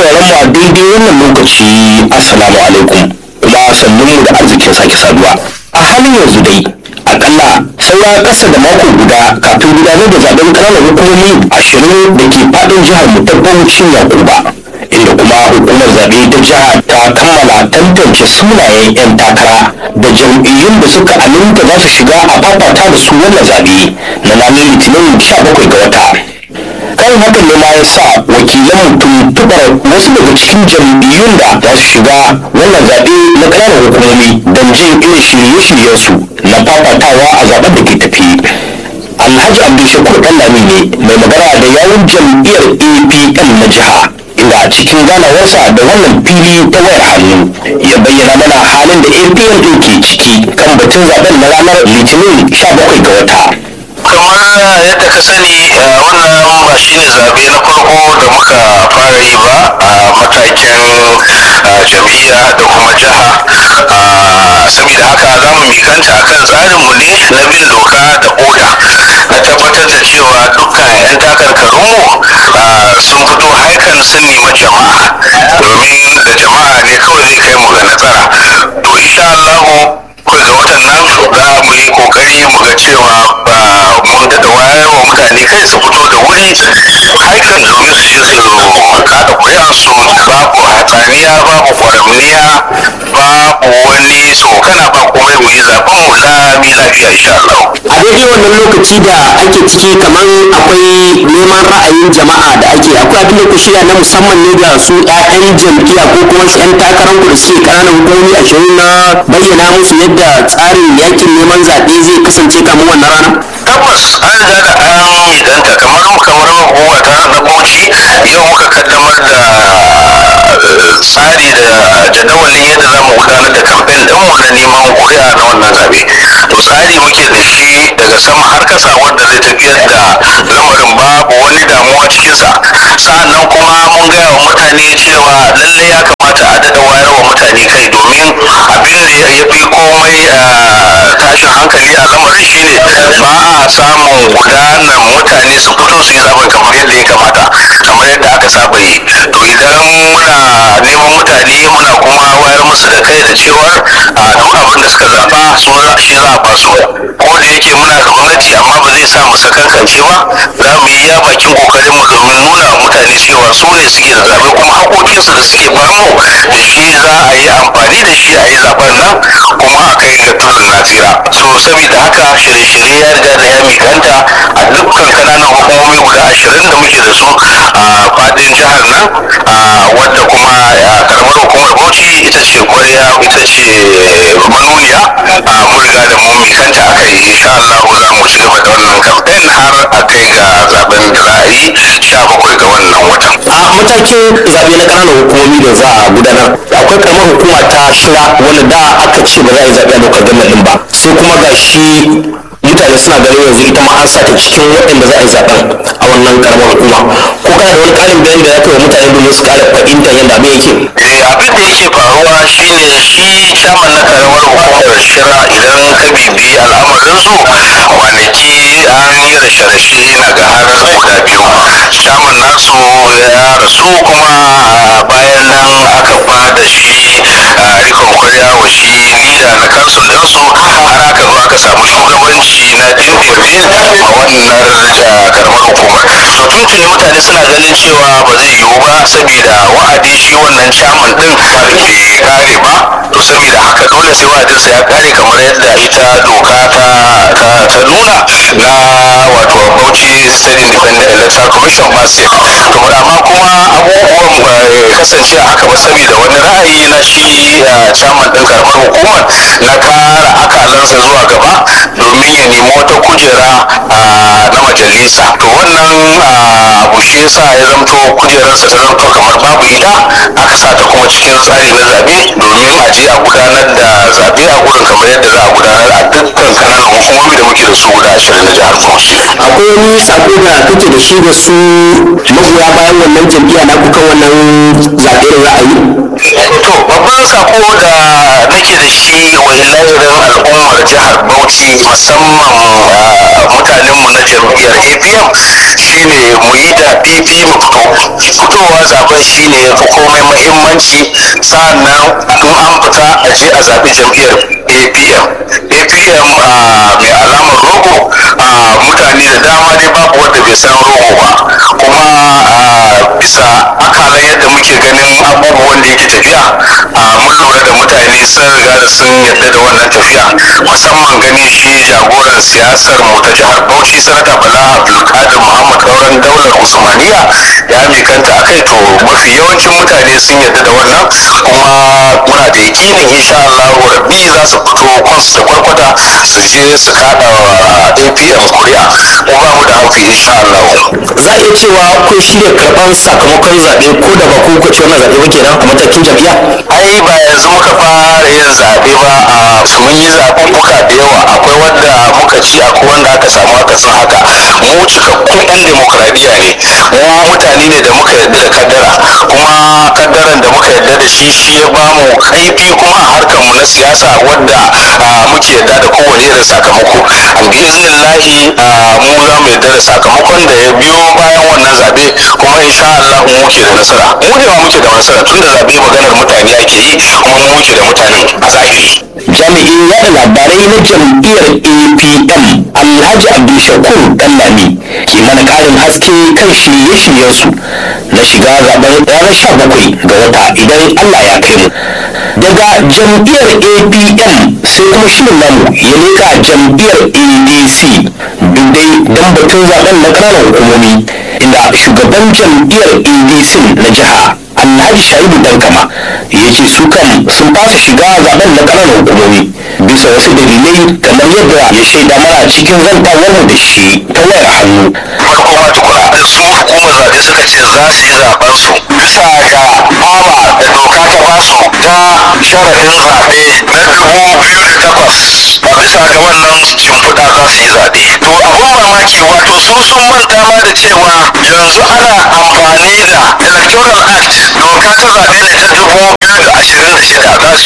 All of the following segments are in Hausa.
sauraron mu a daidai wannan lokaci assalamu alaikum kuma sannun mu da arzikin sake saduwa a halin yanzu dai akalla saura ƙasa da mako guda kafin gudanar da zaben ƙananan hukumomi ashirin da ke faɗin jihar mu ta Bauchin Yakuba inda kuma hukumar zaɓe ta jiha ta kammala tantance sunayen 'yan takara da jam'iyyun da suka aminta za su shiga a fafata da su wannan zaɓe na ranar litinin 17 ga wata kan hakan ne ma ya sa wakilan tuntuɓar wasu daga cikin jam'iyyun da za su shiga wannan zaɓe na ƙananan hukumomi don jin irin shirye-shiryensu na fafatawa a zaɓen da ke tafi alhaji abdulshakur ɗanlami ne mai magana da yawun jam'iyyar apm na jiha inda a cikin ganawarsa da wannan fili ta wayar hannu ya bayyana mana halin da apm ɗin ke ciki kan batun zaɓen na ranar litinin 17 ga wata kamar yadda ka sani wannan ba shi ne zaɓe na farko da muka fara yi ba a matakin jam'iyya da kuma jiha saboda haka za mu mikanta akan tsarinmu ne na bin doka da oda na tabbatar da cewa dukkan 'yan takarkarunmu sun fito haikan sun nemi jama'a domin da jama'a ne kawai zai kai mu ga nasara to insha Allah kai ga watan nan za mu yi kokari mu ga cewa ba mun da wayar wa mutane kai su fito da wuri haikan domin su je su kada kuri'ansu babu hatsaniya babu kwaramniya babu wani tsokana ba komai mu yi zaben mu lami lafiya insha Allah. a daidai wannan lokaci da ake ciki kamar akwai neman ra'ayin jama'a da ake akwai abin da ku shirya na musamman ne ga su 'ya'yan jam'iyya ko kuma 'yan takarar ku da suke ƙananan hukumomi ashirin na bayyana musu yadda tsarin yakin neman zaɓe zai kasance kamar wannan rana tabbas an riga da an idanta kamar kamar hukuma ta na bauchi yau muka kaddamar da tsari da jadawalin yadda za mu gudanar da kamfen ɗinmu na neman kuri'a na wannan zaɓe to tsari muke da shi daga sama har kasa wanda zai tafiyar da lamarin babu wani damuwa cikinsa sa'annan kuma mun gaya wa mutane cewa lallai ya kamata a daɗa wayar wa mutane kai domin abin da ya fi komai tashin hankali a lamarin shine ba a samun gudanar mutane su fito su yi zaben kamar yadda ya kamata kamar yadda aka saba yi to idan muna neman mutane muna kuma wayar musu da kai da cewar a duk abin da suka zaba su shi za a ba su ko da yake muna da gwamnati amma ba zai sa mu sakankance ba za mu yi ya bakin kokarin mu domin nuna wa mutane cewa su ne suke da zabe kuma haƙoƙinsu da suke bamu da shi za a yi amfani da shi a yi zaben nan kuma a kai ga tudun nasira so saboda haka shirye-shirye ya riga da ya mikanta a dukkan kananan hukumomi guda ashirin da muke da su a fadin jihar nan wadda kuma karamar hukumar bauchi ita ce kwarya ita ce manuniya mun riga da mun mikanta a kai insha Allah za mu ci gaba da wannan kamfen har a kai ga zaben da za a yi sha bakwai ga wannan watan a matakin zaɓe na ƙananan hukumomi da za a gudanar akwai karamar hukuma ta shira wanda da aka ce ba za a yi zaɓe a lokacin gwamnan ɗin ba sai kuma ga shi mutane suna ganin yanzu ita ma an sa ta cikin waɗanda za a yi zaɓen a wannan karamar hukuma ko kana da wani ƙarin bayani da ya kai wa mutane domin su ƙara fahimtar yadda abin yake Eh, abin da yake faruwa shine shi chairman na karamar hukumar shira idan ka bibi al'amarinsu kwanaki an yi rashe-rashe na ga har guda biyu chairman nasu ya rasu kuma bayan nan aka ba da shi a rikon kwarya wa shi lida na kansul ɗinsu har aka zo aka samu shugabanci na dindindin a wannan ja- karamar hukumar to tuntuni mutane suna ganin cewa ba zai yiwu ba saboda wa'adi shi wannan chairman din bai kare ba to saboda haka dole sai wa'adinsa ya kare kamar yadda ita doka ta ta, ta nuna na wato Bauchi State Independent Electoral Commission ba sai to amma kuma abubuwan ba kasance a haka ba saboda wani ra'ayi na shi uh, chairman din karamar hukumar na kara akalansa zuwa gaba domin ya nemi wata kujera uh, na majalisa to wannan uh, abu shi yasa ya zamto kujerarsa ta zamto kamar babu ita aka sa ta kuma cikin tsari na zabe domin a je a gudanar da zabe a gurin kamar yadda za a gudanar a dukkan kananan hukumomi da muke da su guda ashirin na jihar Bauchi. akwai wani sako da kake da shi da su magoya bayan wannan jam'iyya na kuka wannan zaɓe da za a yi to babban sako da nake da shi wa ilahirin al'ummar jihar bauchi musamman ah, mutanenmu na jam'iyyar apm shine mu yi da fifi mu fito fito fitowa zaben shine ya fi komai muhimmanci sa'annan in an fita a je a zaɓi jam'iyyar apm apm mai alamar rogo mutane da dama dai babu wanda bai san rogo ba kuma bisa akalan yadda muke ganin abubuwan da yake tafiya mun lura da mutane sun riga da sun yadda da wannan tafiya musamman ganin shi jagoran siyasar mu ta jihar bauchi sanata bala abdulkadir muhammad kauran daular usmaniya ya mikanta a kai to mafi yawancin mutane sun yadda da wannan kuma muna da yakinin insha Allah rabbi za su fito kwansu da kwarkwata su je su kada apm kuri'a mu ba mu da haufi insha Allah za a iya cewa kun shirya karɓar sakamakon zaɓe ko da ba ku kuka ci wannan zaɓe ba kenan a matakin jam'iyya ai ba yanzu muka fara yin zaɓe ba a mun yi zaɓuɓɓuka da yawa akwai wanda muka ci akwai wanda aka samu aka san haka mu cikakkun yan demokradiyya ne mu mutane ne da muka yarda da kaddara kuma kaddaran da muka yarda da shi shi ya ba mu kaifi kuma a harkar mu na siyasa wadda muke yarda da kowane irin sakamako an bi iznillahi mu za mu yarda da sakamakon da ya biyo bayan wannan zaɓe kuma insha Allah mu muke da nasara mu ne ma muke da nasara tunda zaɓe maganar mutane ake yi kuma mu muke da mutanen a zahiri jami'in yada labarai na jam'iyyar apm alhaji abdulshakur dallami ke mana karin haske kan shirye-shiryensu na shiga zaben ranar sha bakwai ga wata idan allah ya kai mu daga jam'iyyar apm sai kuma shirin namu ya leka jam'iyyar adc duk dai don batun zaben na ƙananan hukumomi inda shugaban jam'iyyar adc na jiha alhaji shaibu dankama ya ce su kan sun fasa shiga zaben na ƙananan hukumomi bisa wasu dalilai kamar yadda ya shaida mana cikin zantawar mu da shi ta wayar hannu farko ma tukuna da su hukumar zaɓe suka ce za su yi zaɓen su bisa ga awa da doka ta basu ta sharaɗin zaɓe na dubu biyu da takwas a bisa ga wannan shimfiɗa za su yi zaɓe to abun mamaki wato su sun manta ma da cewa yanzu ana amfani da electoral act doka ta zaɓe ne ta dubu biyu da ashirin da shida that's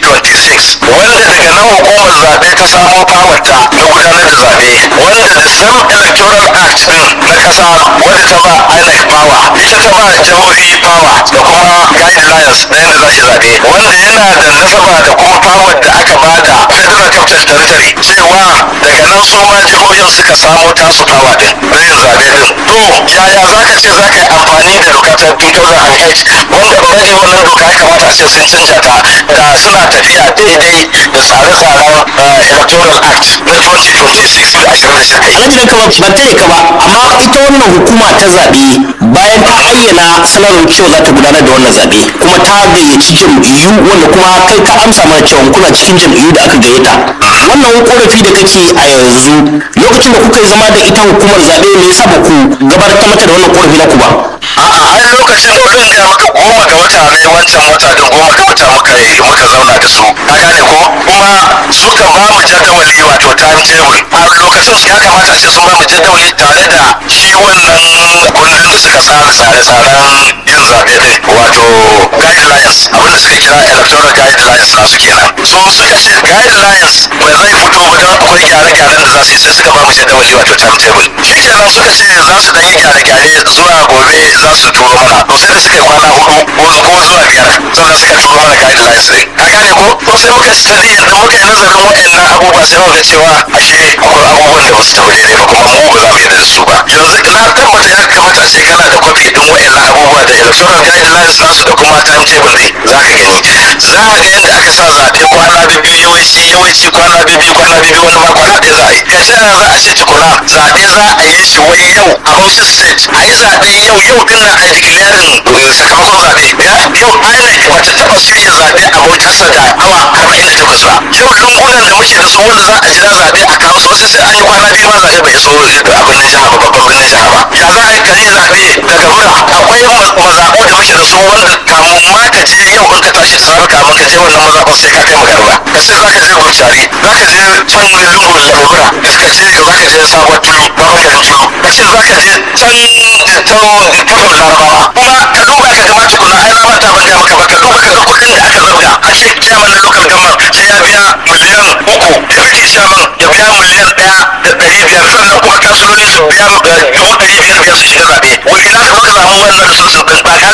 2026 wanda daga nan hukumar zaɓe ta samo fawarta na gudanar da zaɓe wanda the same electoral act din na ƙasa wadda ta ba INEC power ita ta ba jihohi power da kuma guidelines na yadda za su zaɓe wanda yana da nasaba da kuma power da aka ba da federal capital territory cewa daga nan su ma jihohin suka samo tasu power din na yin zaɓe din to yaya za ka ce za ka yi amfani da doka ta 2008 wanda already wannan doka ya kamata a ce sun canja ta da suna tafiya daidai da tsare-tsaren electoral act na 2026 da 26 alhaji dan kama ban tare ka ba amma ita wannan hukuma ta zaɓe bayan ta ayyana sanarwar cewa za ta gudanar da wannan zaɓe kuma ta gayyaci jam'iyyu wanda kuma kai ka amsa mana cewa kuna cikin jam'iyyu da aka gayyata wannan korafi da kake a yanzu lokacin da kuka yi zama da ita hukumar zaɓe me yasa ba ku gabatar mata da wannan korafi na ku ba a'a ai lokacin da zan gaya maka goma ga wata ne wancan wata din goma ga wata muka yi muka zauna da su ka gane ko kuma suka ba mu jadawali wato timetable a lokacin ya kamata a ce sun ba mu jadawali tare da shi wannan kundin da suka tsara tsare-tsaren yin zaɓe din wato guidelines abinda suka kira electoral guidelines nasu kenan so suka ce guidelines ba zai fito ba don akwai gyare-gyaren da za su yi sai suka ba mu jadawali wato timetable shi kenan suka ce za su dan yi gyare-gyare zuwa gobe za su turo mana to sai da suka yi kwana hudu ko ko zuwa biyar sannan suka turo mana guidelines din ka gane ko to sai muka study da muka yi nazarin waɗannan abubuwa sai muka ga cewa ashe akwai abubuwan da ba su tafi daidai ba kuma mu ba za mu yarda da su ba yanzu na tabbata ya kamata a ce kana da kwafi din waɗannan abubuwa da electoral guidelines nasu da kuma timetable din za ka gani za a ga yadda aka sa zaɓe kwana biyu yawanci yawanci kwana biyu kwana biyu wani ma kwana ɗaya za a yi ka ce za a ce tukuna zaɓe za a yi shi wai yau a Bauchi state a yi zaɓe yau yau din nan a yi declaring sakamakon zaɓe yau INEC bata taɓa shirya zaɓe a Bauchi ƙasa da awa arba'in da takwas ba yau lungunan da muke da su wanda za a jira zaɓe a kawo su wasu sai an yi kwana biyu ma zaɓe bai so abin nan jiha ba babban birnin jiha ba ya za a yi kari zaɓe daga mura akwai mazaɓu da muke da su wanda kamun ma ka je yau in ka tashi da safe kamun ka je wannan mazaɓar sai ka kai magarba ka ce za ka je gurcari za ka je can lungun lamura ka ce za ka je sabuwar tulu babban garin tulu ka ce za ka je can can kafin larabawa kuma ka duba ka gama tukuna ai na manta ban gaya maka ba ka duba ka ga kuɗin da aka zabga a ce chairman na local government sai ya biya miliyan uku deputy chairman ya biya miliyan ɗaya da ɗari biyar sannan kuma kansuloli su biya dubu ɗari biyar biyar su shiga zaɓe wani ina ka muka samu wannan resources ɗin ba ka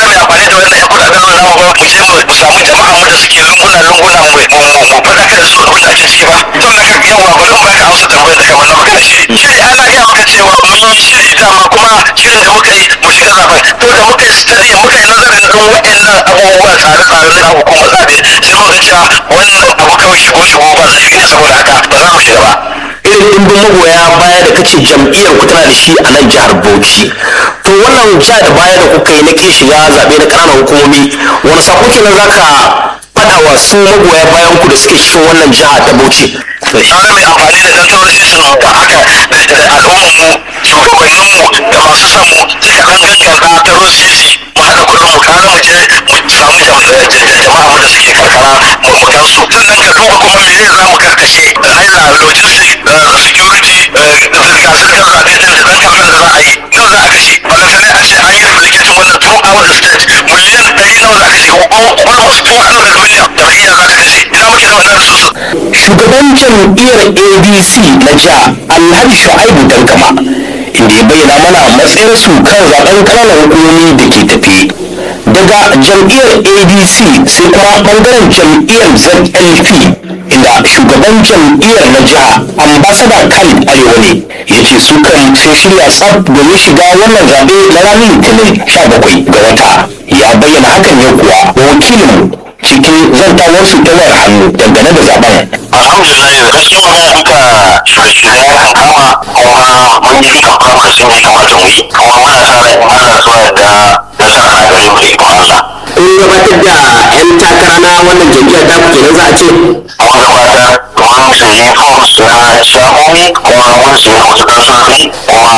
amsa tambayar da kamar na maka da shiri shiri ana gaya maka cewa mun yi shiri dama kuma shirin da muka yi mu shiga zaben to da muka yi study muka yi nazarin kan waɗannan abubuwa tsare-tsare na hukumar zaɓe sai muka ga cewa wannan abu kawai shigo shigo ba zai ne saboda haka ba za mu shiga ba irin ɗimbin magoya baya da kace jam'iyyar ku tana da shi a nan jihar Bauchi to wannan ja da baya da kuka yi na kin shiga zaɓe na ƙananan hukumomi wani sako kenan zaka faɗa wa su magoya bayan ku da suke cikin wannan jiha ta Bauchi kaga mai amfani da electoral system da haka da al'ummar mu shugabannin mu da masu son mu sai ka dan gaggauta ta rosisi mu haɗa kuɗin mu kare mu je mu samu jama'a mu da suke karkara mu mu gansu sannan ka duba kuma me za mu karkashe hanya logistic security zirga-zirgar zaɓe ɗin da ɗan kamfen da za a yi nawa za a kashe balantane a ce an yi replicating wannan throughout the state miliyan ɗari nawa za a kashe almost 200 million jam'iyya za ta kashe ina muke da wannan resources shugaban jam'iyyar adc na jiha alhaji shu'aibu dankama inda ya bayyana mana matsayarsu kan zaben ƙananan hukumomi da ke tafe daga jam'iyyar adc sai kuma bangaren jam'iyyar zlp inda shugaban jam'iyyar na jiha ambasada khalid arewa ne ya ce su kan sai shirya tsaf domin shiga wannan zaɓe na ranar litinin 17 ga wata ya bayyana hakan ne kuwa wakilinmu cikin zantawarsu ta wayar hannu dangane da zaben alhamdulillah da gaskiya mun duka shirye-shirye ya kan kama kuma mun yi duka program da ya kamata mu yi kuma muna sa ran in Allah so da nasara a gare mu da ikon Allah kun gabatar da 'yan takara na wannan jam'iyyar ta kenan za a ce mun gabatar mun sayi forms na shamomi kuma mun sayi wasu kansofi kuma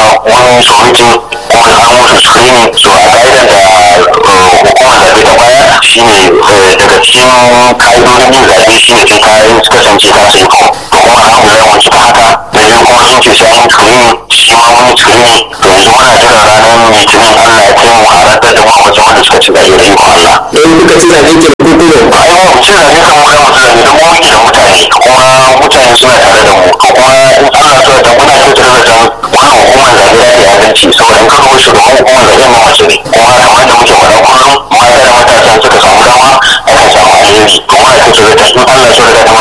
mun submiti kuma an musu screening so a ka'idar da hukumar zaɓe ta baya shine daga cikin ka'idodin yin zaɓe shine sai ka yi kasance ka sayi form to kuma alhamdulillah mun cika haka da biyu kuma sun ce sai an yi screening shi ma mun yi screening to yanzu muna jira ranar litinin Allah ya kai mu a rantsar da mu a wajen wanda suka ci zaɓe da ikon Allah. in kuka ci zaɓen ke ko kuma ai mu ci zaɓe kan mu da mutum ne don mu muke da mutane kuma mutane suna tare da mu to kuma in Allah so da muna kyautar da zan wannan hukumar zaɓe za ta yi adalci saboda in ka duba shugaban hukumar zaɓe ma mace ne kuma kamar da muke faɗa kullum mata da matasa suka samu dama akan samu alheri to muna kyautar da in Allah so da ta